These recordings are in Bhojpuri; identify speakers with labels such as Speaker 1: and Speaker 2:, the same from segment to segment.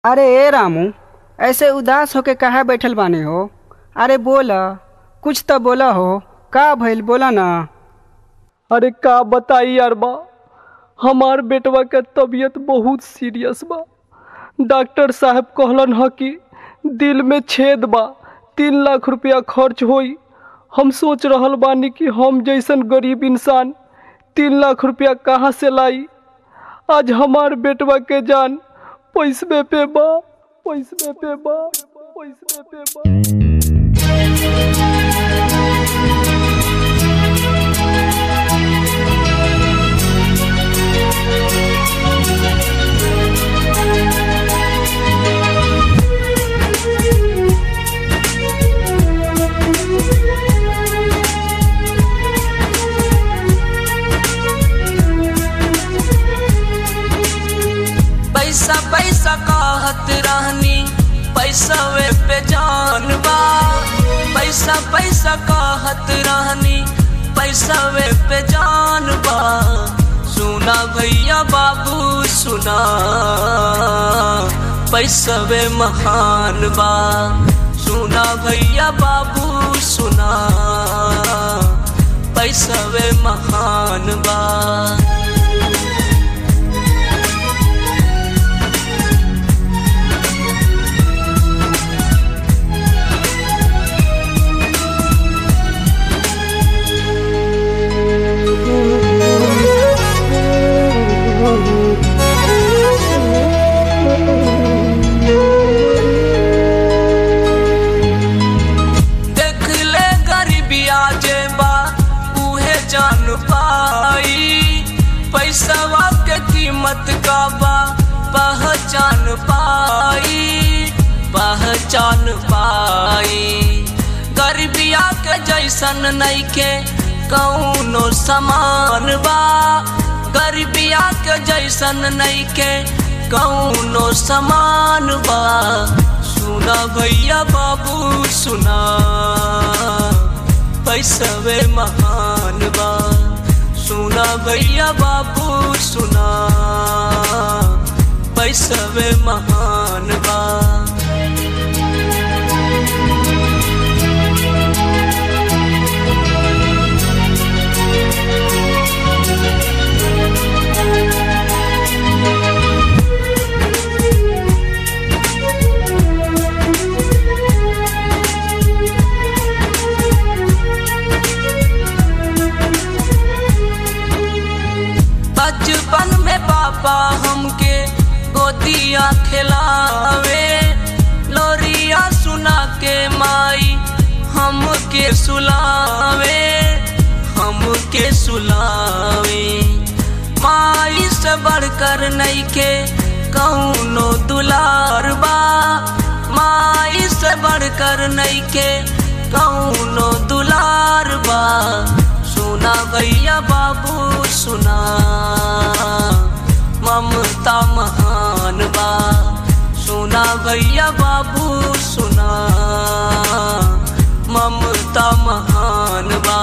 Speaker 1: अरे ए रामू ऐसे उदास होके काहे बैठल बानी हो अरे बोला कुछ तो बोला हो का भइल बोला ना
Speaker 2: अरे का बताई यार बा हमार बेटवा के तबीयत बहुत सीरियस बा डॉक्टर साहब कहलन ह कि दिल में छेद बा तीन लाख रुपया खर्च होई हम सोच रहल बानी कि हम जैसन गरीब इंसान तीन लाख रुपया कहाँ से लाई आज हमार बेटवा के जान पैसवे पे बा पैसवे पे बा पैसवे पे बा
Speaker 3: पैसा पैसा कहत रहनी पैसा वे पे जान बा पैसा पैसा कहत रहनी पैसा वे पे जान बा सुना भैया बाबू सुना पैसा वे महान बा सुना भैया बाबू सुना पैसा वे महान बा देख ले गरीबिया जे बा उहे जान पाई पैसवा के कीमत का बा पहचान पाई पहचान पाई गरीबिया के जैसन नइखे कौनो समान बा गरीबिया के जैसन नइखे कौनो समान बा सुना भैया बाबू सुना पैसवे महान बा सुना भैया बाबू सुना पैसवे महान बा बचपन में पापा हमके गोदिया खिलावे लोरिया सुना के माई हमके सुलावे हमके सुलावे माई से बढ़कर नइखे कौनो दुलार बा माई से बढ़कर नइखे कौनो दुलार बा सुना भैया बाबू सुना ममता महान बा सुना भैया बाबू सुना ममता महान बा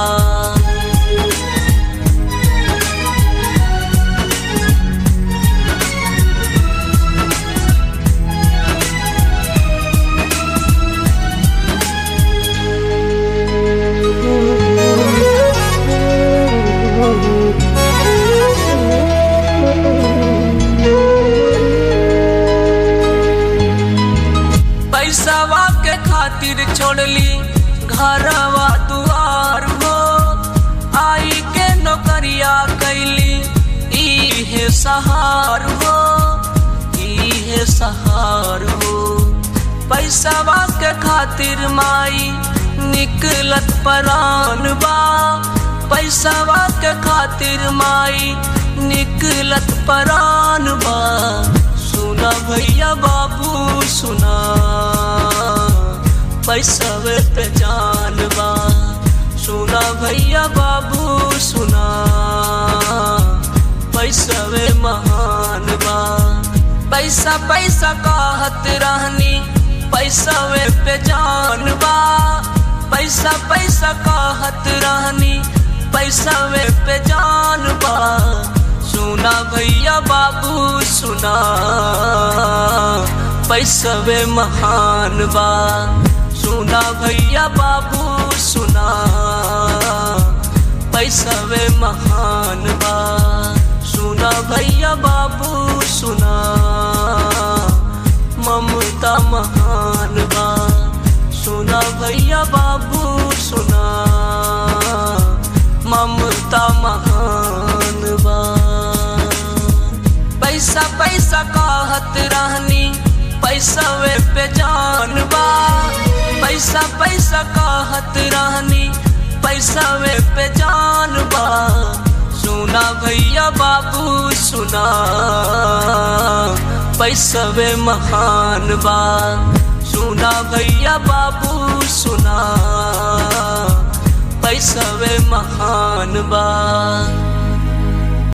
Speaker 3: पैसावा के खातिर छोड़ली घरवा दुआर हो आई के नौकरिया कैली इहे सहार हो इहे सहार हो पैसावा के खातिर माई निकलत परान बा पैसावा के खातिर माई निकलत परान बा सुना भैया बाबू सुना पैसवे पे जान बा सुना भैया बाबू सुना पैसवे महान बा पैसा पैसा कहत रहनी पैसवे पे जान बा पैसा पैसा कहत रहनी पैसवे पे जान बा सुना भैया बाबू सुना पैसवे महान बा सुना भैया बाबू सुना पैसवे महान बा सुना भैया बाबू सुना ममता महान बा सुना भैया बाबू सुना ममता महान बा पैसा पैसा कहत रहनी पैसा वे पे जान बा पैसा पैसा कहत रहनी पैसा वे पे जान बा सुना भैया बाबू सुना पैसा वे महान बा सुना भैया बाबू सुना पैसा वे महान बा